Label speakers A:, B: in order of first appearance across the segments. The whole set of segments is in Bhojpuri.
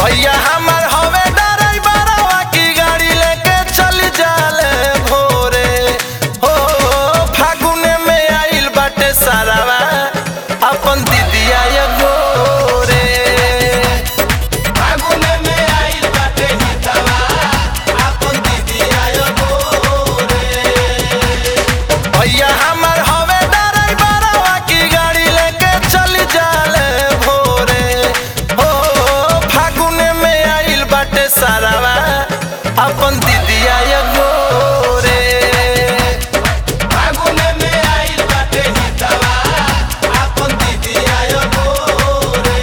A: भैया हमार हवे ड्राइवरवा की गाड़ी लेके चल जाले भोरे हो फागुने में आइल बाटे सारावा अपन दीदिया ये गोरे फागुने में आइल बाटे हितवा अपन दीदिया ये गोरे भैया हमार हवे ड्राइवरवा की गाड़ी लेके चल जाले भोरे हो फागुने में आइल बाटे सारावा अपन दीदिया ये गोरे फागुने में आइल बाटे हितवा अपन दीदिया ये गोरे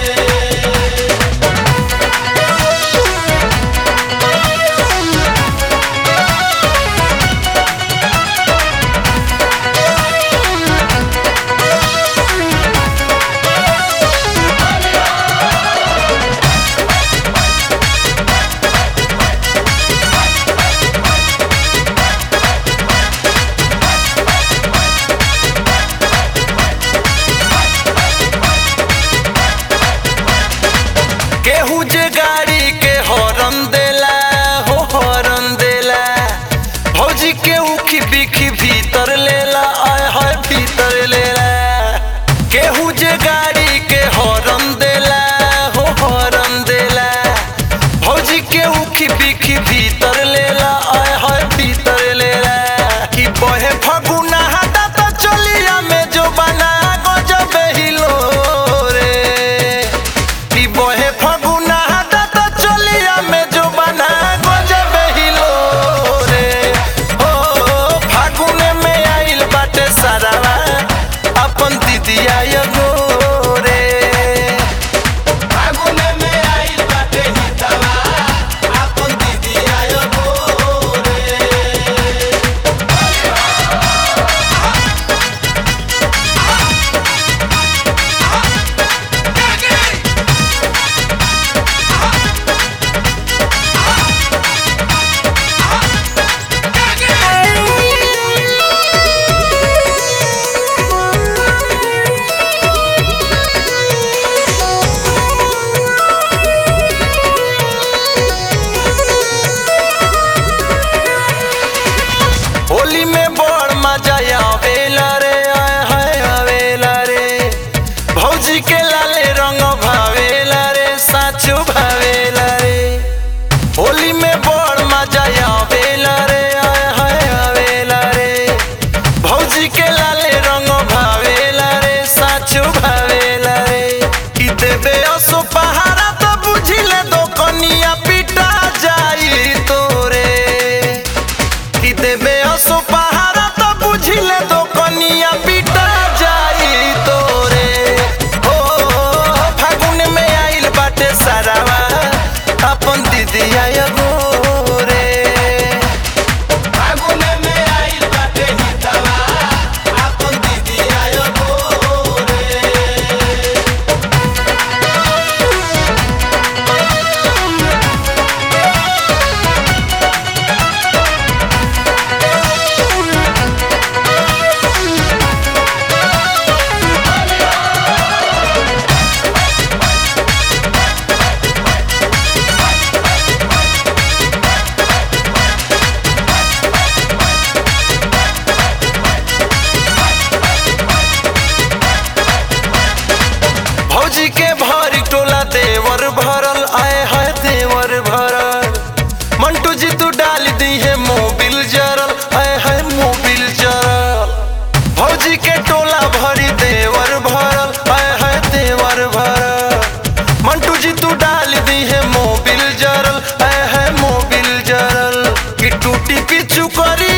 A: केहू जे गाड़ी के हॉर्न देला हो हॉर्न देला भौजी के उखी बिखी भीतर लेला आय हाय भीतर लेला केहू जे गाड़ी के हॉर्न देला हो हॉर्न देला भौजी के उखी बिखी भीतर लेला आय हाय भीतर लेला कि बहे फगुना हटा तो चलिया में जो बना गजब हिलो रे कि बहे फगुना हटा तो चलिया में जो बना गजब हिलो रे हो फागुने में आइल बाटे सारावा अपन दीदिया ये गोरे फागुने में आइल बाटे हितवा अपन दीदिया ये गोरे होली में बड़ मजा आवेला रे आय हाय आवेला रे भौजी के लाले रंग भावेला रे साचो भावेला रे होली में बड़ मजा आवेला रे आय हाय आवेला रे भौजी के लाले रंग भावेला रे साचो भावेला रे कि देबे असो पहाड़ा तो बुझिले दो कनिया पिटा जाई तोरे कि देबे असो पहाड़ा तो बुझिले दो कनिया पिटा जाई तोरे हो फागुन में आइल बाटे सारावा अपन दीदिया ये गोरे फागुन में आइल बाटे हितवा अपन दीदिया ये गोरे भौजी के भरी टोला देवर भरल आए है देवर भरल मंटू जी तू डाल दी है मोबिल जरल आए है मोबिल जरल भौजी के टोला भरी देवर भरल आए है देवर भरल मंटू जी तू डाल दी है मोबिल जरल आए है मोबिल जरल कि टूटी पिचू करी